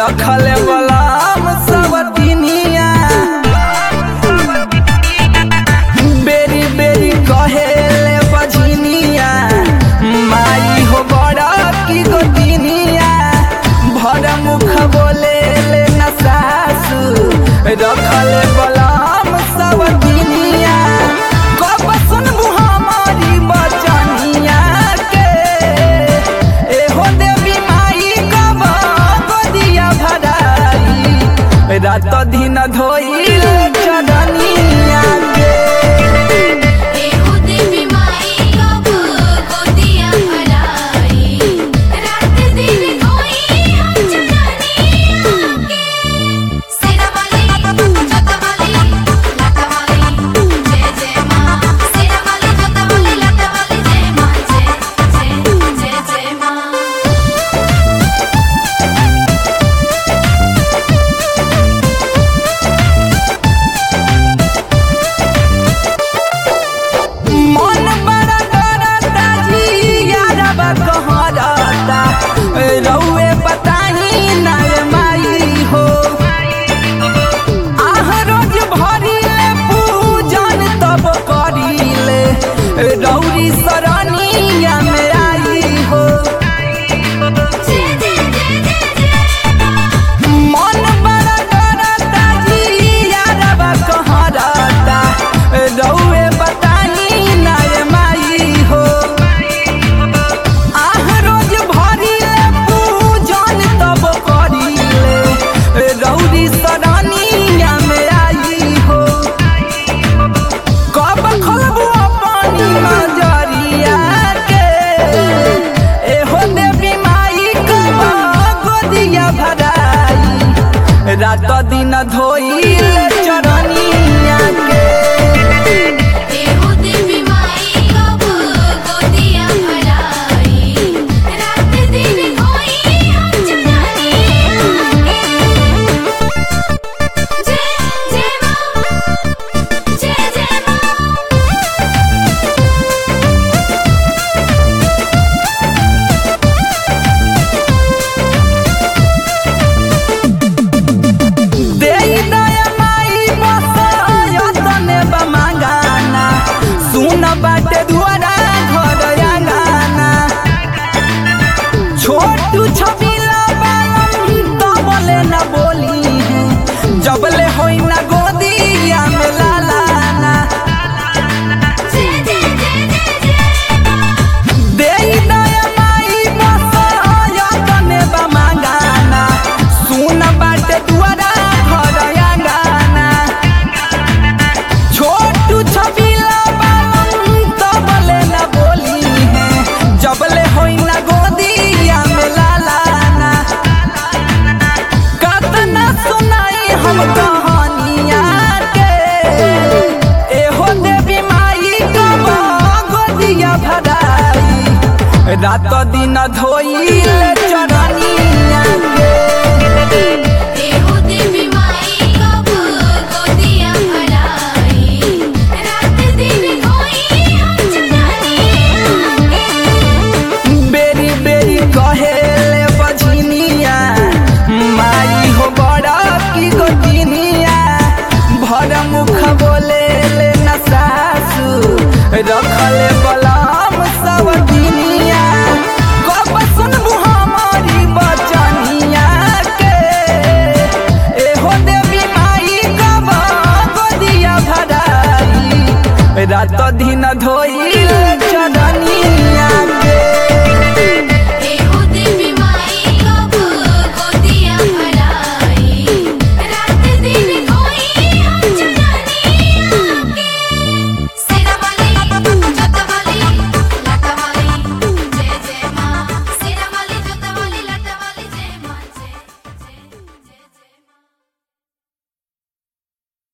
रखल बलाम सब दिनिया बेरी बेरी कहेले बझिनिया माई हो बड़ा की गो दिनिया भर मुख बोले ले न सासु रखल बलाम सब दिनिया कब सुनबू हमारी बचनिया के एहो देवी माई कब गोदिया भराई रात दिन धोइल चरनिया के एहो देवी माई कब गोदिया भराई रात दिन कोई हम चटनिया के सेना वाली जोता वाली लाता वाली जय जय मां सेना वाली जोता वाली लाता वाली जय मां जय जय जय जय मां मन बड़ा डरता जी यारबा कहरता रउए बताही ना ए माई हो आह रोज भरिले पूजन तब करिले रौरी सरनिया में आई हो जय जय जय जय जय मन बड़ा डरता जी यारबा कहरता रउए बताही ना ए माई हो आह रोज भरिले पूजन तब करिले रौरी सरनिया में आई हो कब खोलबू अपनी नजरिया के एहो देवी माई कब गोदिया भराई रात दिन धोइल चरनिया के एहो देवी माई कब गोदिया भराई रात दिन कोई हम चटनिया के जय जय मां जय जय मां देई दया माई बसयतने बमागाना सुन बाटे दुआरा घर आंगना छोटू छबिला बालम तबले न बोली है जबले होई न गोदिया में लालाना जय जय जय जय जय देई दया माई बसयतने बमागाना सुन बाटे दुआरा घर आंगना छोटू छबिला बालम तबले न बोली है जबले होई न गोदिया में लालाना कतना सुनाई हम कहानिया के एहो देवी माई कब गोदिया भराई रात दिन धोइल चरनिया के एहो देवी